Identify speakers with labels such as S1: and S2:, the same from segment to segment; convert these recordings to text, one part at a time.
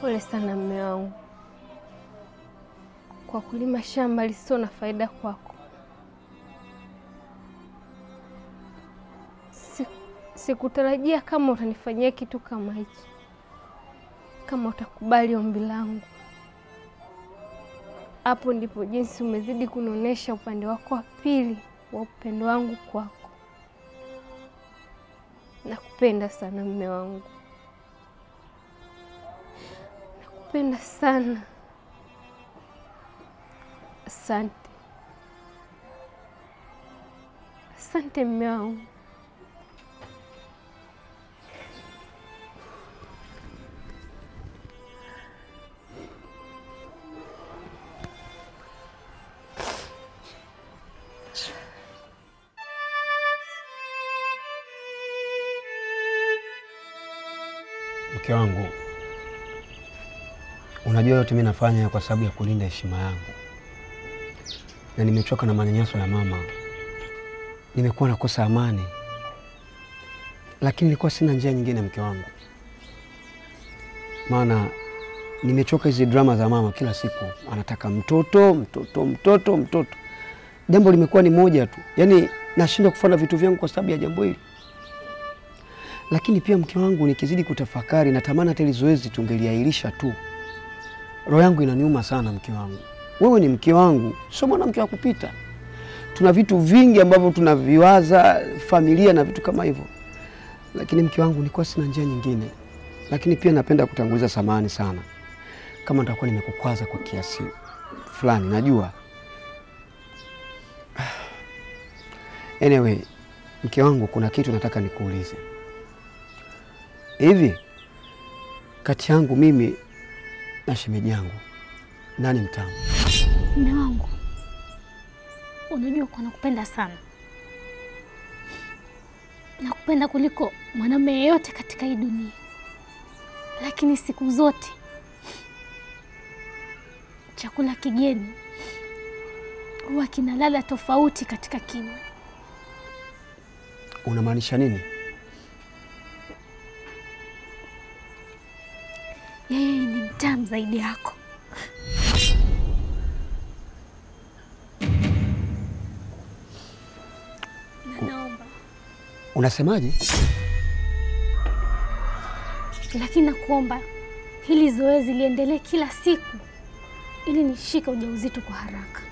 S1: Pole sana mme wangu kwa kulima shamba lisilo na faida kwako. Si- Sikutarajia kama utanifanyia kitu kama hichi, kama utakubali ombi langu. Hapo ndipo jinsi umezidi kunionyesha upande wako wa pili wa upendo wangu kwako. Nakupenda sana mme wangu, nakupenda sana. Asante, asante mme wangu.
S2: Mke wangu, unajua yote mimi nafanya kwa sababu ya kulinda heshima yangu, na nimechoka na manyanyaso ya mama. Nimekuwa nakosa amani, lakini nilikuwa sina njia nyingine, mke wangu, maana nimechoka hizi drama za mama. Kila siku anataka mtoto, mtoto, mtoto, mtoto. Jambo limekuwa ni moja tu, yaani nashindwa kufanya vitu vyangu kwa sababu ya jambo hili lakini pia mke wangu, nikizidi kutafakari, natamani hata hili zoezi tungeliahirisha tu. Roho yangu inaniuma sana, mke wangu. Wewe ni mke wangu, sio mwanamke wa kupita. Tuna vitu vingi ambavyo tunaviwaza, familia na vitu kama hivyo, lakini mke wangu, nilikuwa sina njia nyingine. Lakini pia napenda kutanguliza samahani sana kama nitakuwa nimekukwaza kwa kiasi fulani, najua. Anyway, mke wangu, kuna kitu nataka nikuulize. Hivi kati yangu mimi na shemeji yangu nani mtamu?
S3: Mume wangu, unajua kuwa nakupenda sana, nakupenda kuliko mwanamume yeyote katika hii dunia, lakini siku zote chakula kigeni huwa kina ladha tofauti katika kinywa.
S2: Unamaanisha nini?
S3: Yeye ni mtamu zaidi yako. Na naomba
S2: Unasemaje?
S3: lakini nakuomba hili zoezi liendelee kila siku ili nishike ujauzito kwa haraka.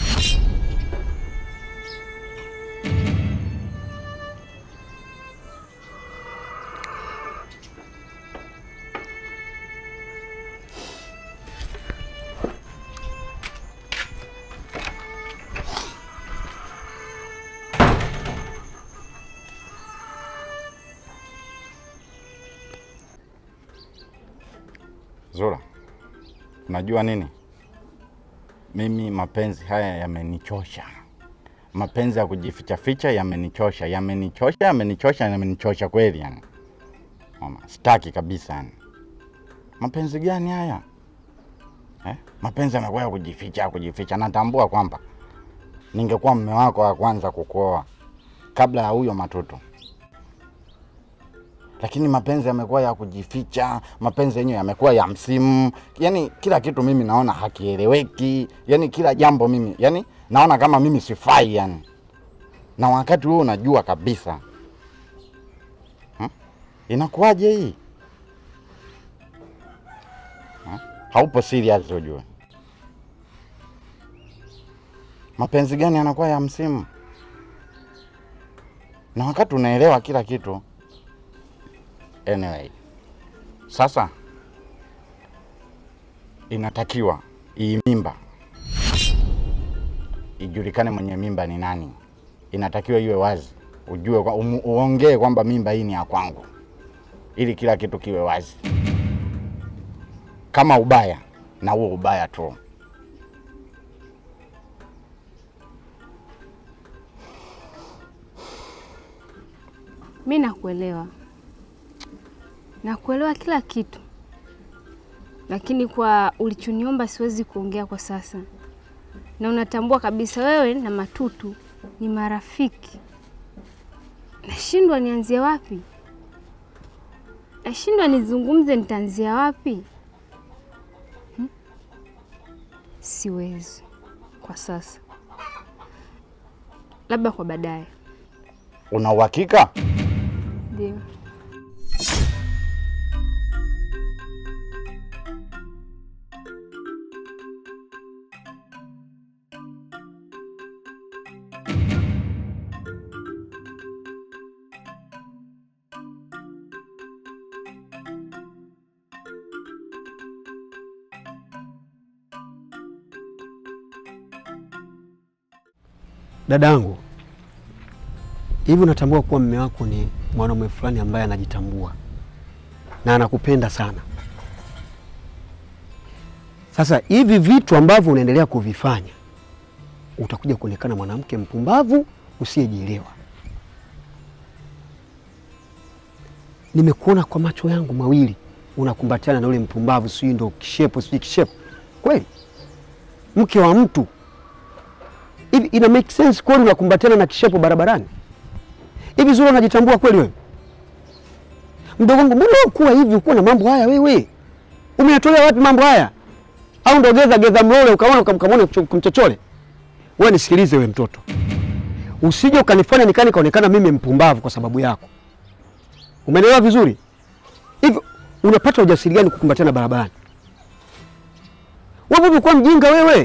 S4: Zura, unajua nini? Mimi mapenzi haya yamenichosha. Mapenzi ya kujificha ficha yamenichosha, yamenichosha, yamenichosha, yamenichosha kweli yani. Mama, sitaki kabisa yani. Mapenzi gani haya eh? Mapenzi yamekuwa ya kujificha, kujificha. Natambua kwamba ningekuwa mume wako wa kwanza kukuoa kabla ya huyo matoto lakini mapenzi yamekuwa ya kujificha, mapenzi yenyewe yamekuwa ya msimu. Yani kila kitu mimi naona hakieleweki, yani kila jambo mimi yani naona kama mimi sifai yani, na wakati huo unajua kabisa hmm? Inakuwaje hii hmm? Haupo serious ujue. Mapenzi gani yanakuwa ya msimu, na wakati unaelewa kila kitu Anyway, sasa inatakiwa hii mimba ijulikane mwenye mimba ni nani. Inatakiwa iwe wazi, ujue kwa, umu- uongee kwamba mimba hii ni ya kwangu, ili kila kitu kiwe wazi. Kama ubaya na huo ubaya tu.
S1: Mi nakuelewa, nakuelewa kila kitu, lakini kwa ulichoniomba siwezi kuongea kwa sasa, na unatambua kabisa wewe na Matutu ni marafiki. Nashindwa nianzie wapi, nashindwa nizungumze, nitaanzia wapi? siwezi kwa sasa, labda kwa baadaye.
S4: Una uhakika?
S1: Ndio.
S2: Dadangu, hivi unatambua kuwa mume wako ni mwanaume fulani ambaye anajitambua na anakupenda sana. Sasa hivi vitu ambavyo unaendelea kuvifanya, utakuja kuonekana mwanamke mpumbavu usiyejielewa. Nimekuona kwa macho yangu mawili unakumbatiana na ule mpumbavu, sijui ndo kishepo, sijui kishepo. Kweli mke wa mtu hivi ina make sense kweli unakumbatiana na kishepo barabarani hivi? Zura, unajitambua kweli wewe? Mdogo wangu, mbona ukuwa hivi, ukuwa na mambo haya wewe? Umeyatolea wapi mambo haya? Au ndo geza geza mlole ukaona ukamkamone kumchochole? Wewe nisikilize, wewe mtoto, usije ukanifanya nikani kaonekana mimi mpumbavu kwa sababu yako. Umeelewa vizuri? Hivi unapata ujasiri gani kukumbatiana barabarani? Wewe umekuwa mjinga wewe.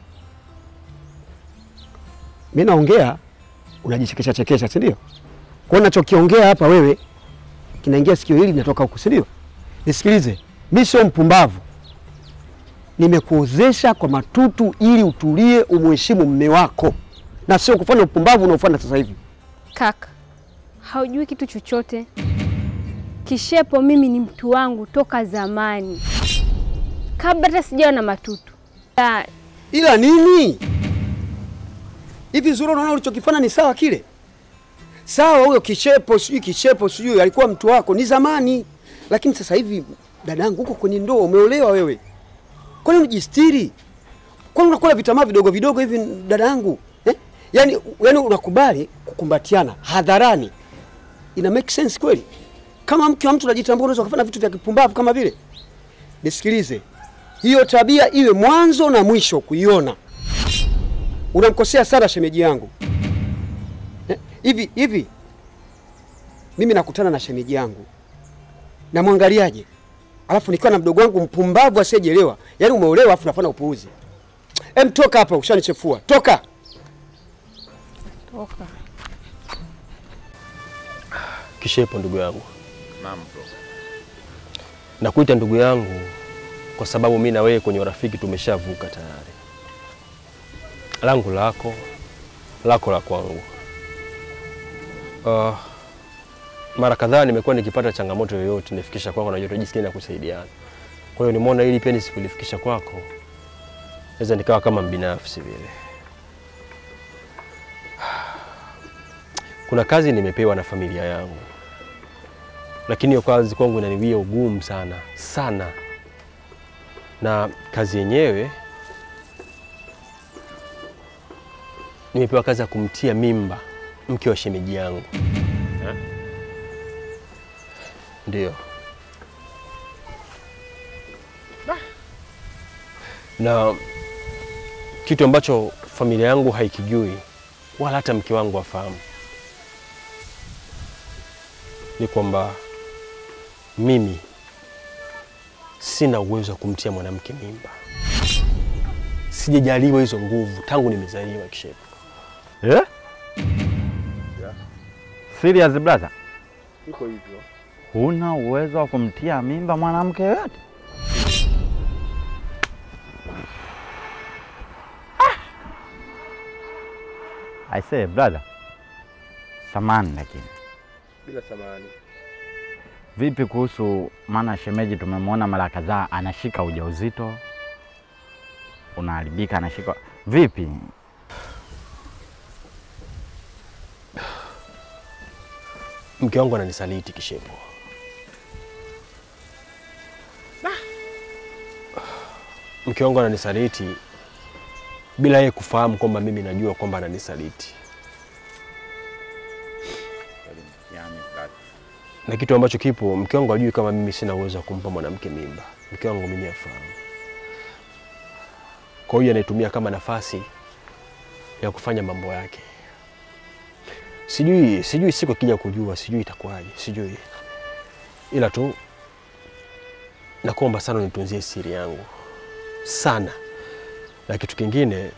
S2: Mimi naongea unajichekesha chekesha, si ndio? Kwa hiyo nachokiongea hapa wewe kinaingia sikio hili linatoka huku, si ndio? Nisikilize, mimi sio mpumbavu, nimekuozesha kwa matutu ili utulie, umheshimu mme wako na sio kufanya upumbavu unaofanya sasa hivi.
S1: Kaka, haujui kitu chochote. Kishepo mimi ni mtu wangu toka zamani, kabla hata sijawa na matutu. Ya,
S2: Ila nini hivi, Zura, unaona ulichokifanya ni sawa? Kile sawa, huyo kishepo sijui kishepo sijui alikuwa mtu wako ni zamani, lakini sasa hivi dadangu, huko kwenye ndoa umeolewa wewe, kwani unajistiri? Kwani unakula vitamaa vidogo vidogo hivi dadangu eh? Yani, yani unakubali kukumbatiana hadharani, ina make sense kweli? Kama mke wa mtu unajitambua, unaweza kufanya vitu vya kipumbavu kama vile? Nisikilize, hiyo tabia iwe mwanzo na mwisho kuiona. Unamkosea sana shemeji yangu Eh, hivi hivi. Mimi nakutana na shemeji yangu namwangaliaje, alafu nikiwa na mdogo wangu mpumbavu asiyejielewa. Yaani umeolewa alafu nafanya upuuzi. Em, toka hapa, ushanichefua. Toka.
S1: toka.
S5: Kishepo ndugu yangu,
S4: Naam bro.
S5: nakuita ndugu yangu kwa sababu mi na wewe kwenye urafiki tumeshavuka tayari. Langu lako, lako la kwangu. Uh, mara kadhaa nimekuwa nikipata changamoto yoyote nifikisha kwako, najua jinsi na kusaidiana. Kwa hiyo nimeona ili pia nisikulifikisha kwako, naweza nikawa kama mbinafsi vile. Kuna kazi nimepewa na familia yangu lakini hiyo kazi kwangu inaniwia ugumu sana sana, na kazi yenyewe nimepewa kazi ya kumtia mimba mke wa shemeji yangu ndio, na kitu ambacho familia yangu haikijui wala hata mke wangu afahamu ni kwamba mimi sina uwezo wa kumtia mwanamke mimba. Sijajaliwa hizo nguvu tangu nimezaliwa Kishepo.
S4: Eh? Serious brother?
S5: Iko hivyo.
S4: Huna uwezo wa kumtia mimba mwanamke yoyote? Ah! I say brother. Samani lakini.
S5: Bila samani.
S4: Vipi kuhusu maana shemeji tumemwona mara kadhaa anashika ujauzito. Unaharibika anashika. Vipi?
S5: Mke wangu ananisaliti Kishepo. Mke wangu ananisaliti bila yeye kufahamu kwamba mimi najua kwamba ananisaliti, na kitu ambacho kipo, mke wangu ajui kama mimi sina uwezo wa kumpa mwanamke mimba. Mke wangu mimi afahamu. Kwa hiyo anaitumia kama nafasi ya kufanya mambo yake. Sijui, sijui siku akija kujua, sijui itakuwaje, sijui, ila tu nakuomba sana unitunzie siri yangu sana, na kitu kingine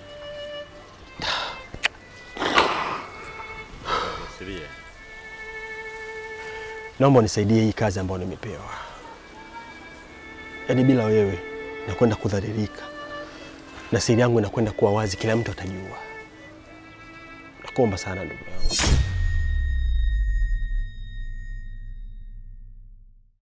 S5: naomba unisaidie hii kazi ambayo nimepewa. Yaani bila wewe nakwenda kudhalilika na siri yangu inakwenda kuwa wazi, kila mtu atajua. Nakuomba sana ndugu yangu.